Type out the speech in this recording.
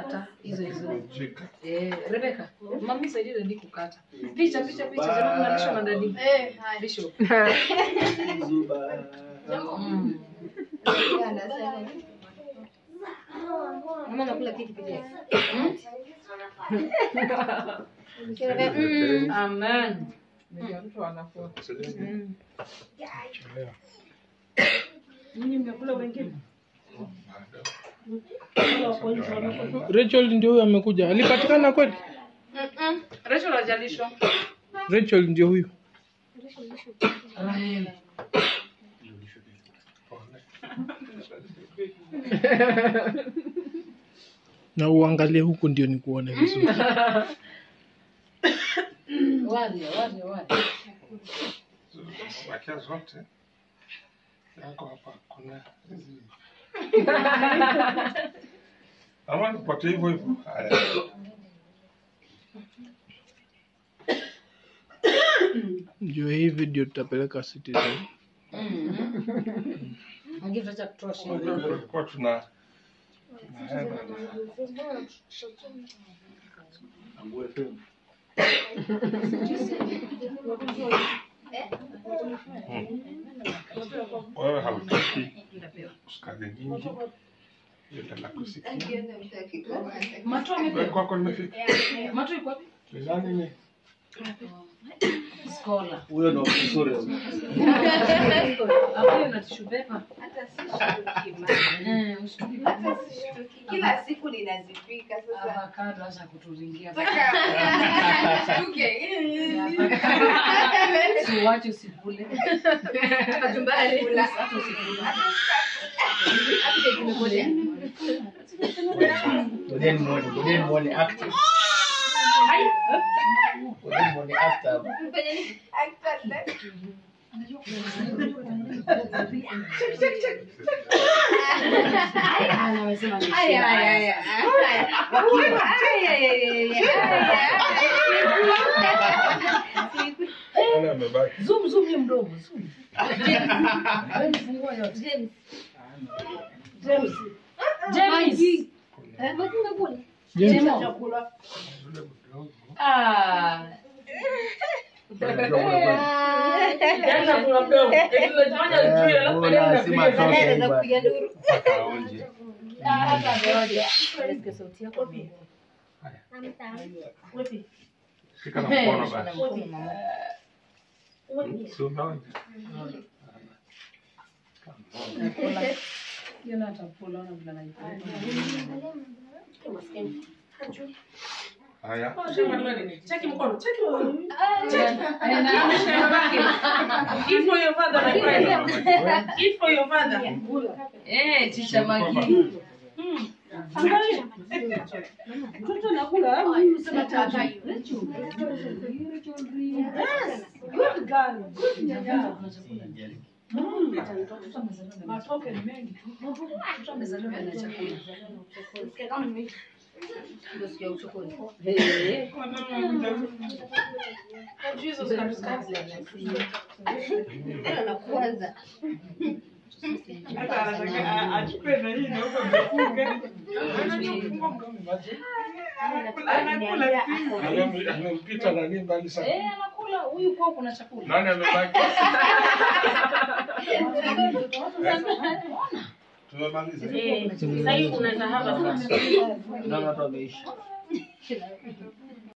kata hizo hizo. Jika. Eh, Rebecca, mami saidie dadi kukata. Picha picha picha jamaa kunalisha na dadi. Eh, haya. Bishop. Zuba. Mm. Mama nakula keki peke yake. Amen. Chelewa. Rachel ndio huyo amekuja. Alipatikana kweli? Mm-mm. Rachel hajalishwa. Rachel ndio huyo. Amen. Na uangalie huku ndio nikuone vizuri. Wale, wale, wale. Bakia zote yako hapa, kuna hizi ama nipate hivyo hivyo. Haya, Ndio hii video tutapeleka Citizen. Mwingine tutaacha kutoa shilingi. tulikuwa tuna tunaenda Ambu FM. wewe hautaki sukari nyingi, yote la kusikia. Mato Wewe amekuja. kwako nimefika. Mato yuko wapi? Ni nani ni? Scholar. Huyo ndo mzuri. Hapo na tissue paper. Eh, usitupi. Kila siku ninazipika sasa. Avocado acha kuturingia. Shtuke. Usiwache usikule. Kachumbari kula. Hata usikule. Ngojeni muone, ngojeni muone acting. Ngojeni muone actor. Ah, amesema ni Aya, shida. aya, aya, aya. Wakiwa. Aya, aya, aya, aya. Nani amebaki? Zoom zoom hiyo mdomo, zoom. Wewe fungua yote. James. James. James. James, Jemo. Yule mdogo. Ah. Unajua kuna kwa- Yaani kuna mdomo. Eti unajifanya ujui Eh, alafu mbona baadaye si unapiga matoke kelele. Anaweza kupiga nduru. mpaka aonje. Ah, hata ngoja. Nasikia sauti yako mimi. Shika na Eh, mkono shika basi. mkono mama. Si unaona? Hiyo na atakula ona vile anaipenda. Haya. Cheki mkono, cheki mkono. Eh, na ameshika baki. Eat for your father, my friend. Eat for your father. Eh, chicha magi. Angalia. Mtoto anakula, au mimi usema tatu. Yes. Good girl. Good nyanya. Matoke ni mengi. Mtoto amezaliwa na chakula. Ndio sikia uchokoni. Eh. Na kwanza. Hata anataka achukue na hii na huko amefunga. Anakula simu. Amem- Amempita nani mbali sana. Eh, anakula huyu kwao kuna chakula. Nani amebaki? Tumemaliza. Sasa hivi unaweza hapa sasa. Naona watu wameisha.